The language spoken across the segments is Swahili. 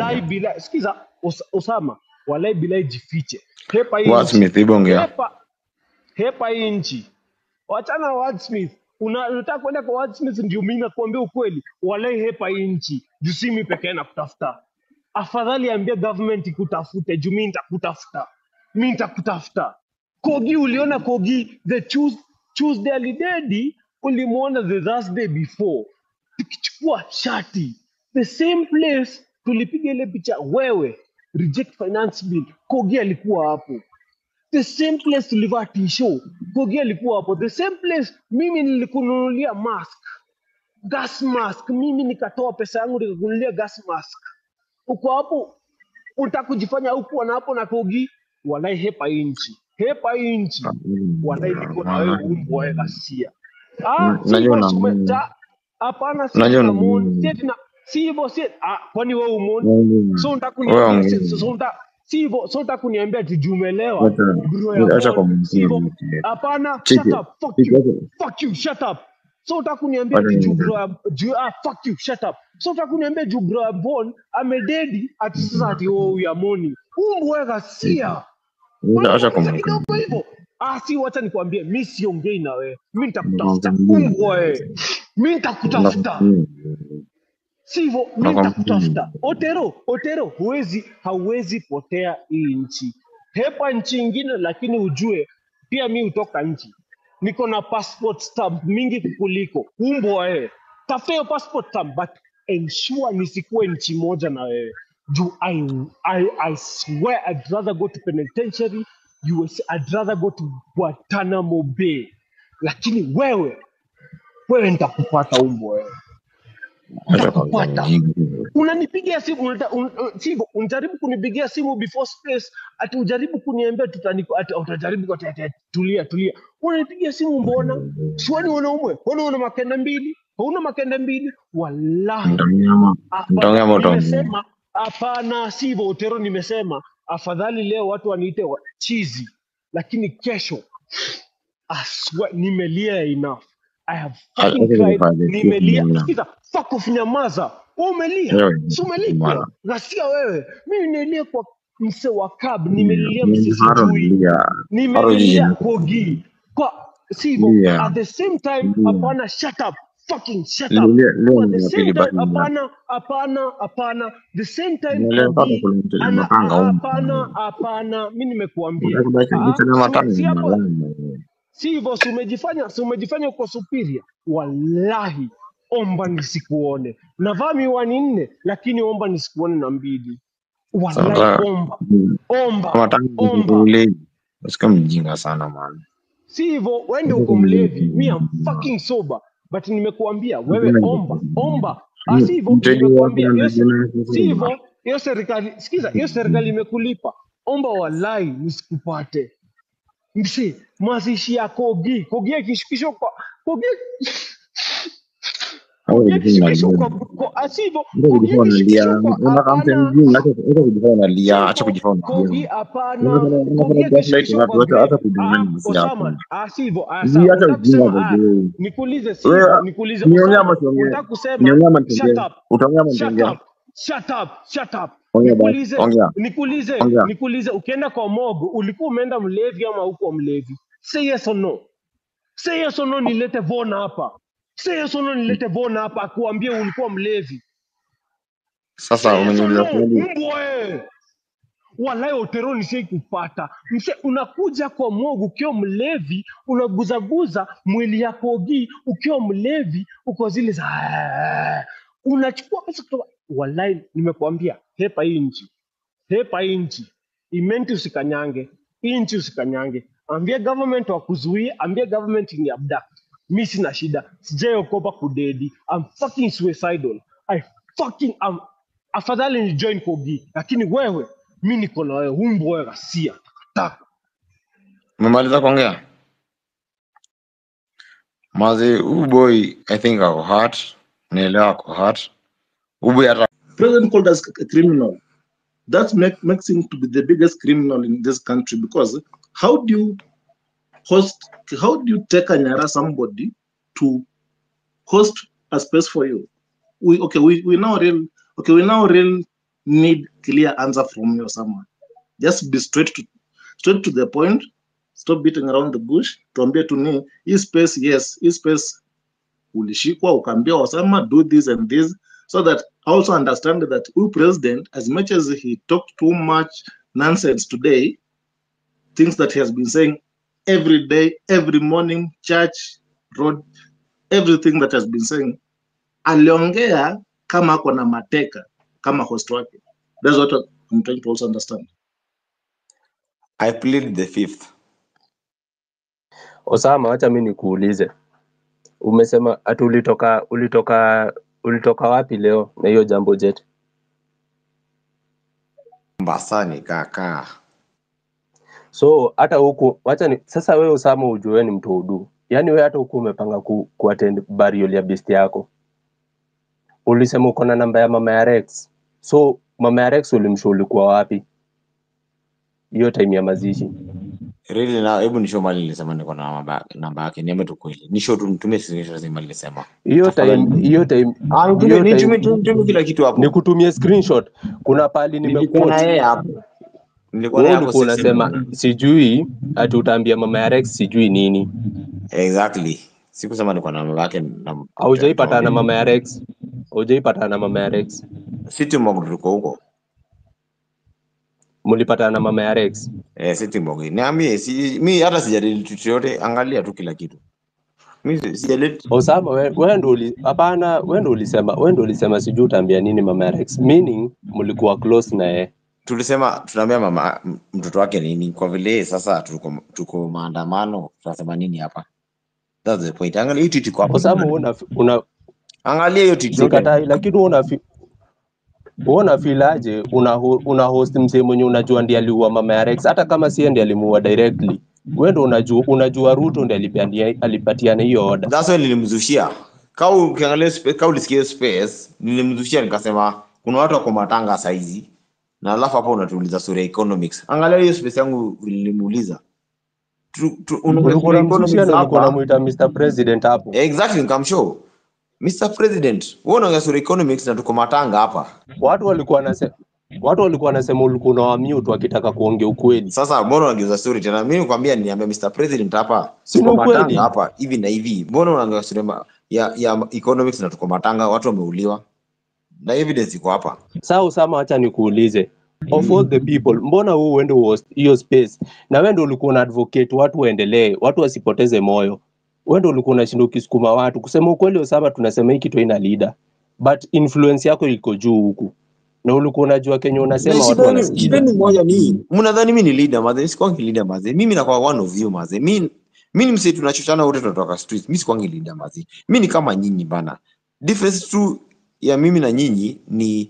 Wallahi Yeah. bila sikiza Os, Osama, wallahi bila jifiche. Hepa hii What nchi. Smith hebu ongea. Hepa hepa hii nchi. Wachana na Wordsmith. Una- Unataka kwenda kwa Wordsmith ndio mimi nakuambia ukweli. Wallahi hepa hii nchi. Juu si mimi pekee nakutafuta. Afadhali ambia government ikutafute juu mimi nitakutafuta. Mimi nitakutafuta. Kogi uliona Kogi the Tues- Tuesday alidedi ulimuona the Thursday before. Tukichukua shati the same place tulipiga ile picha wewe reject finance bill Kogi alikuwa hapo the same place tulivaa tisho Kogi alikuwa hapo the same place mimi nilikununulia mask gas mask mimi nikatoa pesa yangu nikakununulia gas mask uko hapo unataka kujifanya huku na hapo na Kogi walai hepa hii nchi hepa hii nchi walai niko na wewe umbo wewe ghasia ah si Najua hivyo na sume- ta- hapana si najua na namoni si na si hivyo si ah kwani wewe umoni so unataka kuniambia wewe si so so unataka si hivyo so unataka kuniambia ati jumelewa Wacha bro ya acha Paul si hivyo kumtia. hapana Chiki. shut up fuck Chiki you acha. fuck you shut up so unataka kuniambia Wacha ati juu niongee. bro ya juu ah fuck you shut up so unataka kuniambia juu bro ya Paul amededi ati sasa ati oh ya moni umbo ghasia Acha Unaniuliza kumtia. kidogo hivyo ah si wacha nikwambie mi siongei na wewe mi nitakutafuta umbwa wewe mi nitakutafuta sivyo mi nitakutafuta otero otero huwezi hauwezi potea hii nchi hepa nchi ingine lakini ujue pia mi hutoka nchi niko na passport stamp mingi kukuliko umbwa wewe tafuta hiyo passport stamp but ensure nisikuwe nchi moja na wewe juu I, I, I swear I'd rather go to penitentiary US, I'd rather go to Guantanamo Bay lakini wewe wewe nitakupata umbwa wewe Acha nitakupata kumtia. unanipigia simu unata, un, un, sivyo unajaribu kunipigia simu before space ati ujaribu kuniambia tutani ati utajaribu ati, ati, ati, tulia tulia unanipigia simu mbona siwani wanaume wana una makende mbili hauna makende mbili wallahi Mtaongea hapana mtaongea ama utaongea? nimesema hapana sivyo utero nimesema afadhali leo watu waniite wa- chizi lakini kesho I swear, nimelia enough I have Acha fucking cried kujifanya. nimelia sikiza fuck off nyamaza Wewe umelia Wewe, si umelia mara. ghasia wewe mimi nimelia kwa mse wa cab nimelilia mse Haro sijui nilia. Haro nimelilia jiji. kogi kwa sivyo Yeah. at the same time Mm. hapana shut up fucking shut up Leo leo at ni the ya same pili time basi. hapana hapana hapana the same time Leo mpaka Kogi kuna mtu ana mapanga a- huko. hapana hapana mi nimekuambia Unataka Ah, kusema si- matani si ni hapo malama. si hivyo si umejifanya si umejifanya uko superior wallahi omba nisikuone navaa miwani nne lakini omba nisikuone na mbili wallahi Sasa omba mm, omba matani omba ule usikia mjinga sana man. si hivyo wende uko mlevi mi am fucking sober but nimekuambia wewe omba omba Ah, si hivyo Mteja wako nimekuambia hiyo si anajina si hivyo hiyo serikali sikiza hiyo serikali imekulipa omba wallahi nisikupate msi mazishi ya kogi kogi akishikishwa kwa kogi kogi akishikishwa kwa kwa- ah, si hivyo Ndio kogi kujifanya unalia. akishikishwa kwa Unataka mtu hapana mjinga acha acha kujifanya unalia, acha Sivyo, kujifanya kogi unalia. hapana Unafanya kogi unafanya gaslight akishikishwa watu kwa wote hata grave kujifanya ah nafsi yako. osama ah sivyo ah Hii sawa hata unataka ujinga kusema ah bado. nikuulize sivyo Wewe nikuulize niongea ama osama siongee? unataka kusema Niongea ama shut nisiongee? up Utaongea ama shut nisiongee? up shut up shut up Ongea basi, nikuulize ongea. nikuulize Ongea. nikuulize ukienda kwa mogo ulikuwa umeenda mlevi ama huko mlevi say yes or no say yes or no nilete vona hapa say yes or no nilete vona hapa akuambie ulikuwa mlevi Sasa say yes or umeniuliza no swali. mbwe walai otero nishai kupata mse unakuja kwa mogo ukiwa mlevi unaguzaguza mwili ya kogi ukiwa mlevi uko zile za unachukua pesa kutoka walai nimekuambia hepa hii nchi hepa hii nchi imenti usikanyange hii nchi usikanyange ambia government wakuzuia ambia government ni abduct mi sina shida sijaiokopa kudedi I'm fucking suicidal I fucking am afadhali ni join kogi lakini wewe mi niko na wewe umbo wewe ghasia takataka Umemaliza kuongea? Mazi, huyu boy I think ako hurt. Naelewa ako hurt. Huyu boy hata president called us a criminal. That make, makes him to be the biggest criminal in this country because how do you host, how do you take a Nyara somebody to host a space for you? We okay, we, we now real okay, we now real need clear answer from you someone. Just be straight to straight to the point. Stop beating around the bush. Tuambie tu ni hii space, yes, hii space ulishikwa ukaambia Osama do this and this so that I also understand that who president as much as he talked too much nonsense today things that he has been saying every day every morning church road everything that has been saying aliongea kama ako na mateka kama host wake that's what I'm trying to also understand I plead the fifth. Osama, wacha mi nikuulize, umesema ati ulitoka ulitoka ulitoka wapi leo na hiyo jambo jet? Mombasani kaka. So hata huku wacha ni, sasa wewe Osama ujue wewe ni mtu udu, yaani wewe hata huku umepanga ku, ku attend burial ya besti yako, ulisema uko na namba ya mama ya Rex, so mama ya Rex ulimshow ulikuwa wapi hiyo time ya mazishi? Really na hebu nishow mali nilisema niko na namba namba yake. Niambie tu kweli. Nishow tu nitumie screenshot zima nilisema. Hiyo Tafadhali. time hiyo time Ah, nitumie hiyo nitumie time nitumie kila kitu hapo. nikutumie screenshot. Kuna pali Nilikuwa na nimequote yeye hapo. Nilikuwa na wewe yeye hapo ulikuwa sisi. unasema sijui ati utaambia mama ya Rex sijui nini. Exactly. Sikusema niko na namba yake na Haujaipatana na mama ya Rex, haujaipatana na mama ya Rex, City Mog tuko huko. mlipatana na mama ya Rex. Eh, City Mog. Niambie si mimi hata sijadili kitu yote, angalia tu kila kitu. Mimi sijadili Osama, we- wewe ndo uli hapana, wewe ndo ulisema, wewe ndo ulisema sijui utaambia nini mama ya Rex, meaning mlikuwa close na yeye. tulisema tunaambia mama m- mtoto wake nini kwa vile sasa tuko tuko maandamano tunasema nini hapa that's the point angalia hiyo tweet iko hapo Osama, wewe una, una angalia hiyo tweet yote sikatai, lakini wewe una wewe unafilaje una, ho- una host msee mwenye unajua ndiye aliua mama ya Rex, hata kama si ndiye alimuua directly. Wewe ndo unajua, unajua Ruto ndiye alipania- alipatiana hiyo order. that's why nilimzushia kau ukiangalia space kau ulisikia hiyo space nilimzushia nikasema kuna watu wako matanga saizi na alafu hapo unatuuliza sura ya economics angalia hiyo space yangu nilimuuliza tu, tu, unaongea Ulikuwa sura ya unamzushia economics na ulikuwa hapa unamuita Mr President hapo. exactly nikamshow Mr President wewe unaongea sura ya economics na tuko matanga hapa Watu walikuwa wanasema watu walikuwa wanasema ulikuwa unawamute wakitaka kuongea ukweli. Sasa mbona unageuza story tena? Mimi nikwambia niambia Mr President hapa, Si ni tuko ukweli? matanga hapa hivi na hivi. Mbona unageuza story ma- ya ya economics na tuko matanga, watu wameuliwa na evidence iko hapa. Sasa Usama, acha nikuulize, of all the people, mbona wewe uende host hiyo space na wewe ndio ulikuwa una advocate watu waendelee, watu wasipoteze moyo. Wewe ndio ulikuwa unashinda ukisukuma watu. Kusema ukweli, Usama, tunasema hii kitu ina leader, but influence yako iko juu huku na ulikuwa unajua kenye unasema Na watu shida ni shida wanasikiza. ni moja ni mnadhani mimi ni leader maze, sikwangi leader maze. Mimi nakuwa one of you maze. Mimi mimi ni msee tunachochana wote tunatoka street. Mimi sikwangi leader maze. Mimi ni kama nyinyi bana. Difference tu ya mimi na nyinyi ni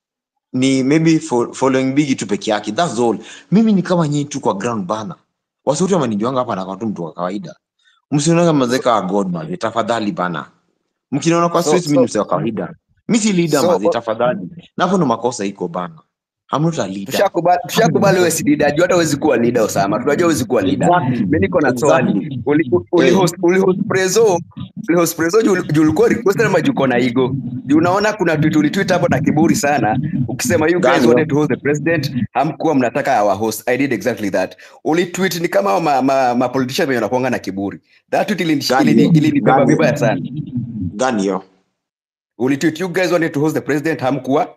ni maybe fo- following big tu peke yake. That's all. Mimi ni kama nyinyi tu kwa ground bana. Wasiwatu wamenijuanga hapa na kwa tu mtu wa kawaida. Msionanga mazeka wa God maze, tafadhali bana. Mkiniona kwa So, street mimi ni so, msee wa kawaida. Mimi si leader so maze, o- tafadhali. Na hapo ndo makosa iko bana. I'm not a leader. tushakubali tushakubali wewe si leader juu hata huwezi kuwa leader Osama tunajua huwezi kuwa leader Exactly. mimi niko na swali Exactly. uli uli Eh. host uli host prezo uli host prezo juu juu ulikuwa requested ama juu uko na ego juu unaona kuna tweet ulitweet hapo na kiburi sana ukisema you guys Gani wanted hiyo? to host the president hamkuwa mnataka our host i did exactly that uli tweet ni kama ma, ma, ma politician wenye wanakuanga na kiburi that tweet ilinish- Gani ilini- hiyo? ilinibeba Gani hiyo? vibaya sana Gani hiyo? uli tweet you guys wanted to host the president hamkuwa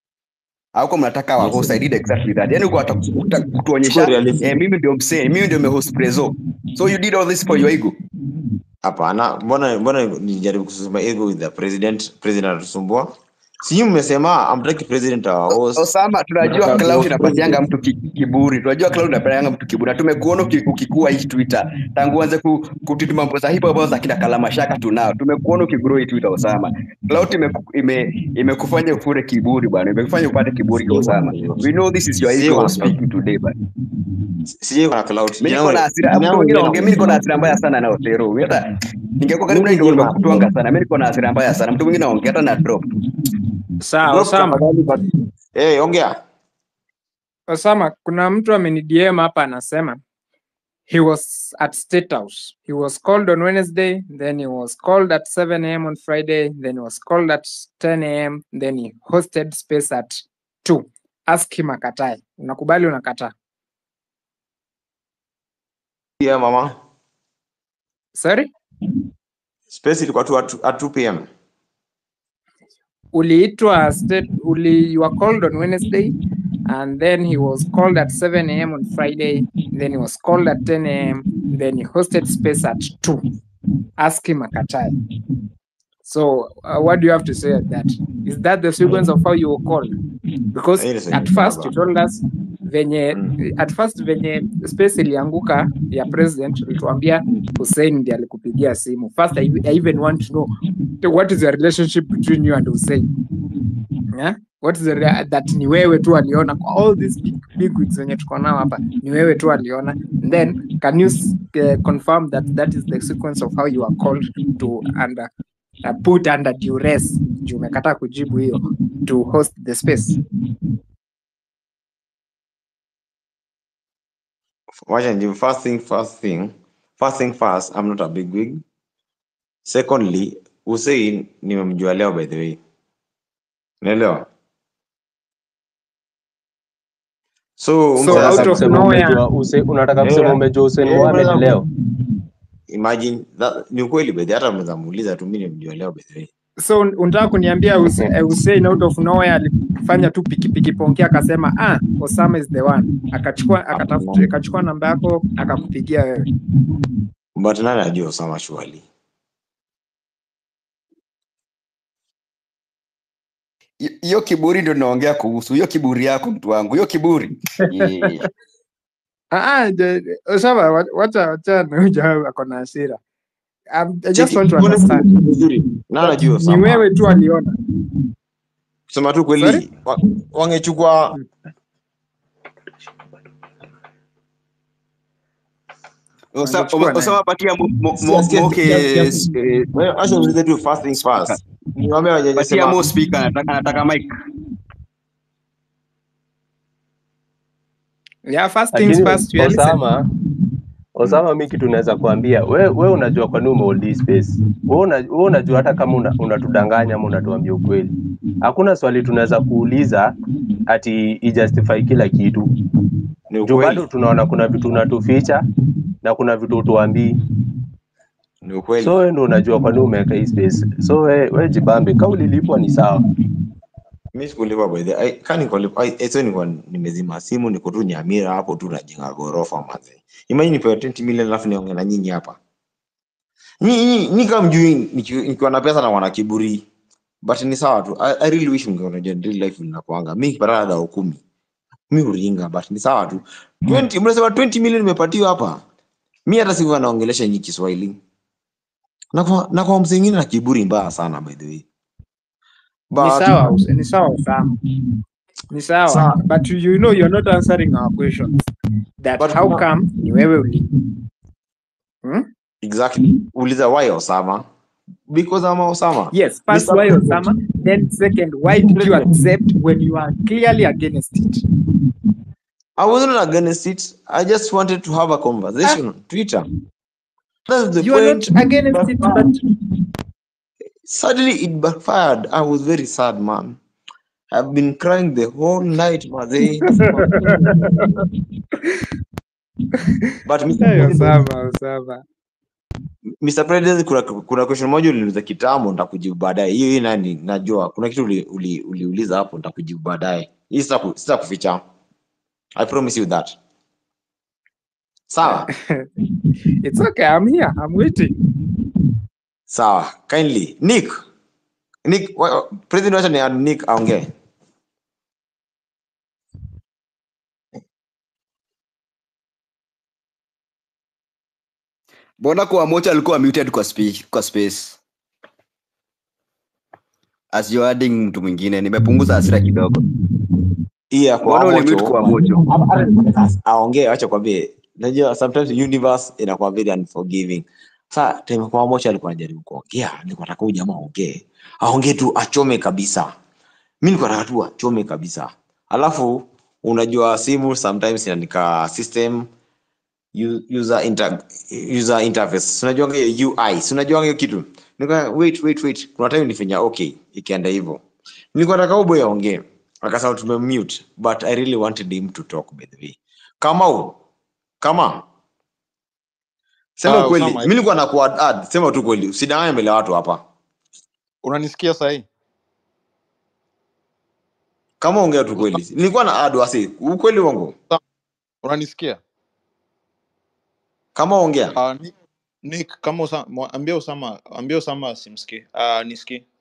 hauko mnataka wa host i did exactly that yani uko hata kuta- Chukua kutuonyesha realism. eh, mimi ndio msee mimi ndio mehost prezo so you did all this for your ego Hapana, mbona mbona nijaribu kusema ego with the president, president anatusumbua. Si nyinyi mmesema amtaki president our O- host. Osama, tunajua Mnataka cloud host inapatianga president. mtu ki- kiburi, tunajua cloud inapatianga mtu kiburi, na tumekuona uki- ukikua hii Twitter tangu uanze ku, kutweet mambo za hip hop za kina Kalamashaka tunao, tumekuona ukigrow hii Twitter Osama. Cloud imeku- ime imekufanya ufure kiburi bwana, imekufanya upate kiburi kwa Sijai Osama. wana We know this is your sijai ego wana speaking today bwana. sijai wana cloud. Mimi Jina niko na wangu hasira, jina mtu yangu mwingine jina aongea, mimi niko na wangu. hasira mbaya sana na Otero. Mimi hata ningekuwa karibu na Mimi hii ndio jema. nimekutwanga sana. Mimi niko na hasira mbaya sana. Mtu mwingine aongea hata na drop. Sawa, Drop Osama. tafadhali but eh, ongea. Osama, kuna mtu ameni-DM hapa anasema he was at State House. He was called on Wednesday, then he was called at 7 a.m. on Friday, then he was called at 10 a.m., then he hosted space at two ask him akatae unakubali unakataa Yeah, mama. sorry Space ilikuwa tu at, at 2 p.m. uliitwa state uli you were called on wednesday and then he was called at 7 a.m on friday then he was called at 10 a.m then he hosted space at 2 ask him akatae so uh, what do you have to say at that is that the sequence of how you were called because Hii ni at sequence first you baba. told us venye Mm. at first venye space ilianguka ya president ulituambia Hussein ndiye alikupigia simu first I, I even want to know what is the relationship between you and Hussein yeah? what is the rea- that ni wewe tu aliona kwa all these big, big wigs wenye tuko nao hapa ni wewe tu aliona And then can you s- uh, confirm that that is the sequence of how you are called to under uh, put under duress juu umekataa kujibu hiyo to host the space Wacha nijibu. First thing, first thing. First thing first, I'm not a big wig. Secondly, Hussein nimemjua leo by the way. Unaelewa? So, So, mse out sasa of kusema nowhere- umejua Huse- unataka kusema Yeah. umejua Hussein Yeah, Mohamed brother. leo imagine that, ni ukweli by the way, hata mnaweza muuliza tu mimi nimemjua leo by the way. so un- unataka kuniambia Huse- eh, Hussein out of nowhere alifanya tu pikipiki pongea akasema ah Osama is the one akachukua akatafuta akachukua namba yako akakupigia wewe But nani ajua Osama surely? Hi- hiyo kiburi ndio naongea kuhusu hiyo kiburi yako mtu wangu hiyo kiburi Eh, ah ah the- the- Osama wa- wacha wacha na huyu jamaa ako na hasira Um, I just Cheki, want to mbona understand vizuri. Nani that ajua ni Osama? wewe tu aliona Kusema tu Sorry? kweli wa- wangechukua Osa- Wangechukua nani? Osama patia mo- mo- Sikia, mo- sikia, Moke sikia, sikia. eh, Wewe acha niulize tu first things speaker. first. Niwaambie wenye patia sema mo speaker anataka anataka mic yeah first things lakini first we are listening Osama Osama, mi kitu naweza kuambia we, we unajua kwa nini umehold hii space. We, una, we unajua hata kama una- unatudanganya ama unatuambia ukweli, hakuna swali tunaweza kuuliza ati ijustify kila kitu. ni Juu bado ukweli. tunaona kuna vitu unatuficha na kuna vitu utuambii, Ni ukweli. so wewe ndio unajua kwa nini umeweka hii space. So we, we jibambe, kama ulilipwa ni sawa. Mimi sikulipa by the way. Kani nikulipa, ai, eh, so nilikuwa nimezima simu niko tu Nyamira hapo tu najenga gorofa manze. Imagine nipewe 20 million alafu niongee na nyinyi hapa. Nyinyi nyinyi kama mjui niki- nikiwa na pesa na wana kiburi. But ni sawa tu. I, I really wish mngeona je real life linakuanga. Mimi nikipata dao kumi. Mimi uringa but ni sawa tu. 20 mnasema 20 million nimepatiwa hapa. Mimi hata sikuwa naongelesha nyinyi Kiswahili. Na kwa na kwa msee mwingine na kiburi mbaya sana by the way. ni But sawa Us- ni sawa Osama ni sawa Sawa. but you know you're not answering our questions that But how kuna- come ni wewe uli hmm? Exactly. Uliza why Osama? Because I'm Osama. yes first Mr. why President. Osama then second why did you accept when you are clearly against it I wasn't against it. I just wanted to have a conversation on Twitter. That's the you are point. not against it but Suddenly it backfired. I was very sad, man. I've been crying the whole night, Maze. but Mr. hey, President, Osama Osama Mr. President, kuna, kuna question moja uliniuliza kitambo, nitakujibu baadaye. Hiyo hii nani, najua kuna kitu uli, uli, uliuliza hapo, nitakujibu baadaye. Hii sitaku- sitakuficha. I promise you that. Sawa, it's okay I'm here I'm waiting sawa. Kindly, Nick, Nick, wa- President, wacha ni add Nick aongee. mbona kwa mocha alikuwa muted kwa, spe, kwa space as you adding mtu mwingine nimepunguza hasira kidogo Iya, kwa mbona ulimute mocho kwa mocho aongee, acha kwambie. Najua sometimes universe inakuwa very unforgiving. Sa time kwa mocho alikuwa anajaribu kuongea, nilikuwa nataka huyu jamaa aongee, aongee tu achome kabisa. Mimi nilikuwa nataka tu achome kabisa. Alafu unajua simu sometimes inaandika system u- user inter, user interface. Unajua hiyo UI, si unajua hiyo kitu. Nilikuwa wait wait wait, kuna time nilifanya okay, ikaenda hivyo. Nilikuwa nataka huyu boy aongee. akasema tumemute but i really wanted him to talk by the way kamau kama sema Ah, ukweli Osama, mi nilikuwa na kuad sema tu kweli usidanganye mbele ya watu hapa unanisikia sahii? kama ongea tu kweli nilikuwa na ad wasi ukweli wangu Unanisikia? kama ongea Uh, Nick, Nick kama Osama, ambia Osama, ambia Osama asimsikie. Uh, nisikie.